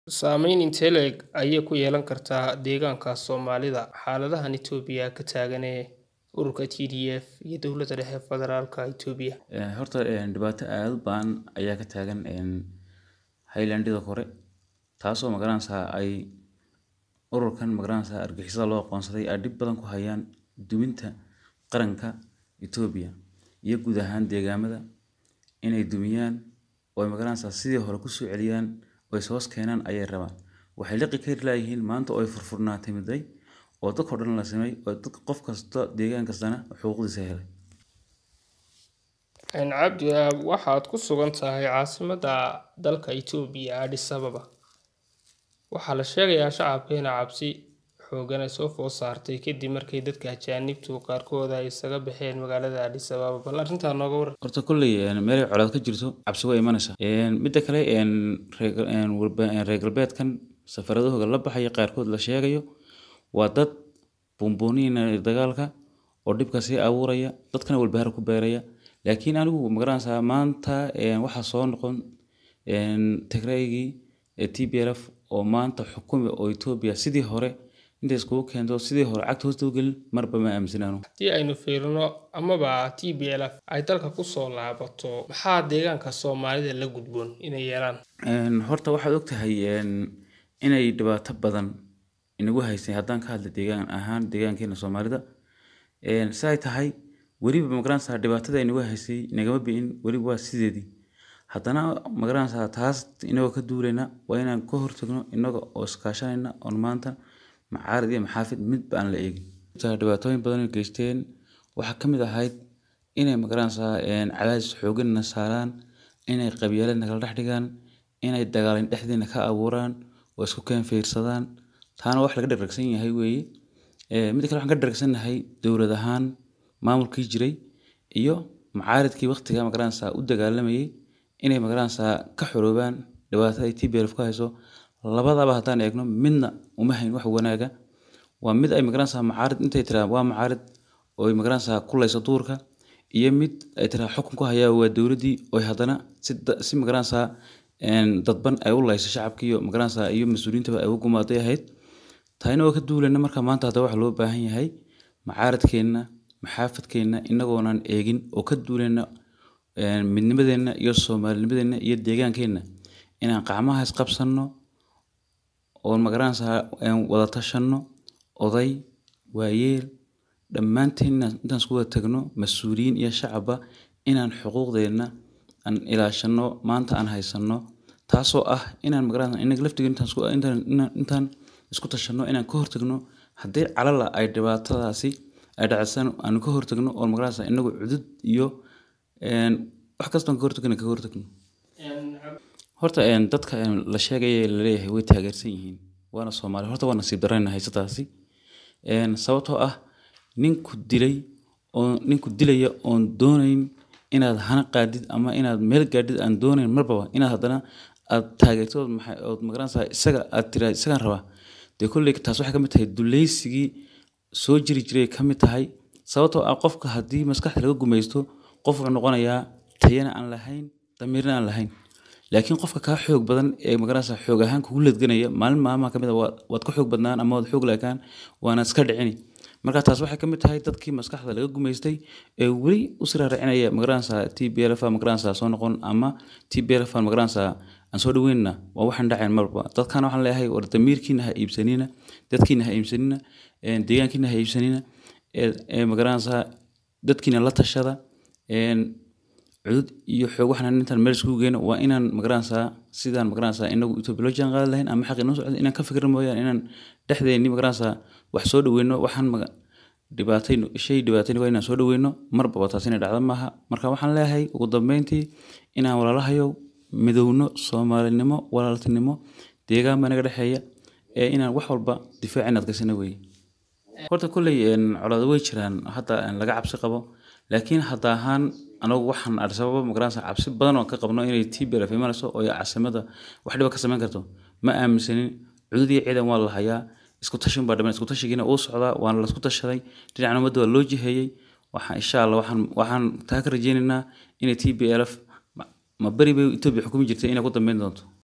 Saamayn intee le'eg ayay ku yeelan kartaa deegaanka Soomaalida xaaladahan Itoobiya ka taagan ee ururka TDF iyo dowladda dhexe federaalka Itoobiya? Horta dhibaato aad u ba'an ayaa ka taagan Highlandida kore taasoo magaranaysaa ay ururkan magaranaysaa argagixisada loo aqoonsaday ay dhib badan ku hayaan duminta qaranka Itoobiya iyo guud ahaan deegaamada inay dumiyaan oo magaranaysaa sidii hore ku soo celiyaan oo is hoos keenaan ayay rabaan. Waxay liqi kari laayihiin maanta oo ay furfurnaatay midday oo dadka oo dhan la simay oo dadka qof kasta deegaan kastana xuquuqdiisa helay. Cabdi waxaad ku sugan tahay caasimadda dalka Itoobiya Addis Ababa. Waxaa la sheegayaa shacabka in cabsi xooggan ay soo food saartay kadib markii dadka ajaanibtu qaarkood ay isaga baxeen magaalada Addis Ababa. Bal arrintaa nooga warran. Horta kolley meel ay colaad ka jirto cabsi way imanaysaa. Midda kale reer galbeedkan safaradahooda la baxaya qaarkood la sheegayo waa dad buunbuuninaya dagaalka oo dhibka sii abuuraya dadkana walbahaar ku beeraya. Laakiin anigu magaranaysaa maanta waxaa soo noqon Tigraygii TPLF oo maanta xukumi oo Itoobiya sidii hore intay iskugu keento sidii hore cagta hoosta u gelin marba ma aaminsanaano. Haddii aynu fiirino amaba TPLF ay dalka ku soo laabato maxaa deegaanka Soomaalida la gudboon inay yeelaan? Horta waxaad ogtahay inay dhibaato badan inagu haysay haddaan ka hadlo deegaan ahaan deegaankeena Soomaalida. Si ay tahay weliba magaranaysaa dhibaatada inagu haysay nagama bi'in weliba waa sideedii. Haddana magaranaysaa taas inagoo ka duulayna waa inaan ka hortagno inaga oo iskaashanayna oo maanta macaarid iyo maxaafid midba aan la eegin. Dhibaatooyin badan oo geysteen waxaa ka mid ahayd inay magaranaysaa cadaadis xooggan na saaraan inay qabyaalad nagala dhex dhigaan inay dagaal dhexdeena ka abuuraan oo isku keen fiirsadaan taana wax laga dharagsan yahay weeye. Midda kale waxaan ka daragsanahay dowlad ahaan maamulkii jiray iyo macaaridkii waqtiga magaranaysaa u dagaalamayay inay magaranaysaa ka xoroobaan dhibaatada ay TPLF ku hayso. Labadaba haddaan eegno midna uma hayn wax wanaaga. Waa mid ay magaranaysaa macaarid intay tiraan waa macaarid oo ay magaranaysaa kuleyso duurka iyo mid ay tiraan xukun ku hayaa waa dowladdii oo haddana si si magaranaysaa dadban ay u leyso shacabkii iyo magaranaysaa iyo mas'uuliyiinta ay ugu gumaaday ahayd. Taayna oo ka duulayna marka maanta hadda waxa loo baahan yahay macaaridkeena maxaafadkeena inagoonan eegin oo ka duulayna midnimadeena iyo Soomaalinimadeena iyo deegaankeena inaan gacmaha is qabsano oo magaranaysaa wada tashano oday waayeel dhammaanteen intaan isku wada tagno mas'uuliyiin iyo shacabba inaan xuquuqdeena aan ilaashano maanta aan haysano taasoo ah inaan magaranaysaa inaga laftigeena intaan isku intaan intaan isku tashano inaan ka hortagno haddii calala ay dhibaatadaasi ay dhacsan aan ka hortagno oo magaranaysaa inagu cudud iyo wax kasta ka hortagno ka hortagno. Horta dadka la sheegay la leeyahay way taageersan yihiin waana Soomaali horta waa nasiib darrena haysataasi. Sababtoo ah ninku dilay oo ninku dilaya oon doonayn inaad hana qaadid ama inaad meel gaadhid aan doonayn marba inaad haddana aad taageerto maxay oo magaranaysaa isaga aad tiraahdo isagaan rabaa. Dee kolley taas waxay ka mid tahay duuleysigii soo jiri jiray ka mid tahay sababtoo ah qofka haddii maskaxda laga gumaysto qof wuxuu noqonayaa tayana aan lahayn damiirna aan lahayn. Laakiin qofka ka xoog badan ee magaranaysaa xoog ahaan kugu ledganaya maalin maalmaha ka mid ah waad ka xoog badnaan ama waad xoog laakaan waana iska dhicini. Marka taas waxay ka mid tahay dadkii maskaxda laga gumaystay ee weli u sii raaracinaya magaranaysaa TPLF magaranaysaa soo noqon ama TPLF magaranaysaa aan soo dhaweynna waa waxaan dhacayn marba. Dadkana waxaan leeyahay war damiirkiina ha iibsanina dadkiina ha iibsanina deegaankiina ha iibsanina ee magaranaysaa dadkiina la tashada cudud iyo xoog waxaan intaan meel iskugu geyno waa inaan magaranaysaa sidaan magaranaysaa inagu Itoobiya loo jaan qaadi lahayn ama xaqi noo socdo inaan ka fikirno mooyaan inaan dhexdeeni magaranaysaa wax soo dhaweyno waxaan dhibaatayno shay dhibaatayno waa inaan soo dhaweyno marba taas inay dhacdo maaha. Marka waxaan leeyahay ugu dambeyntii inaan walaalahayow midowno Soomaalinimo walaaltinimo deegaan baa naga dhexeeya ee inaan wax walba difaac inaad gasano weeye. Horta kolley colaado way jiraan hadda laga cabsi qabo laakiin hadda ahaan anagu waxaan Addis Ababa magaranaysaa cabsi badan oo ka qabno inay TPLF imanayso oo caasimadda wax dhiba ka samayn karto ma aaminsanin cudud iyo ciidan waa la hayaa isku tashin baa dhamaan isku tashigiina uu socdaa waana la isku tashaday dhinacna ummadda waa loo jiheeyay waxaan insha Allah waxaan waxaan taa ka rajaynaynaa inay TPLF ma bari bay Itoobiya xukumi jirtay inay ku dambeyn doonto.